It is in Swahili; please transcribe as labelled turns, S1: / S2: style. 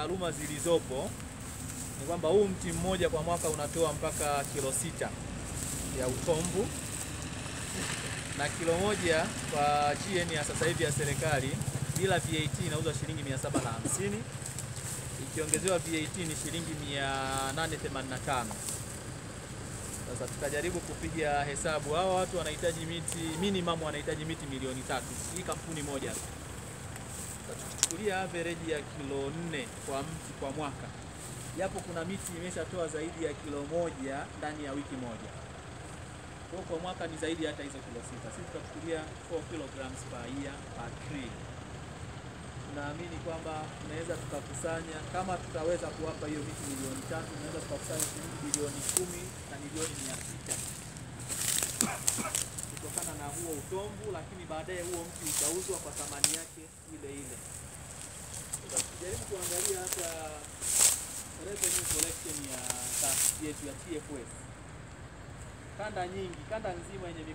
S1: taaluma zilizopo ni kwamba huu mti mmoja kwa mwaka unatoa mpaka kilo sita ya utomvu na kilo moja kwa GN ya sasa hivi ya serikali bila VAT inauzwa shilingi 750 ikiongezewa VAT ni shilingi 885. Sasa tukajaribu kupiga hesabu, hawa watu wanahitaji miti minimum, wanahitaji miti milioni tatu, hii kampuni moja tu. Sasa tukichukulia average ya kilo nne kwa mti kwa mwaka, japo kuna miti imeshatoa zaidi ya kilo moja ndani ya wiki moja kwa kwa mwaka ni zaidi hata hizo kilo sita. Sisi tutachukulia 4 kilograms per year per tree. Tunaamini kwamba tunaweza tukakusanya, kama tutaweza kuwapa hiyo miti milioni tatu, tunaweza tukakusanya shilingi bilioni kumi na milioni mia sita kutokana na huo utomvu, lakini baadaye huo mti utauzwa kwa thamani yake ile ile. Sasa tukijaribu kuangalia hata revenue collection ya taasisi yetu ya TFS kanda nyingi, kanda nzima yenye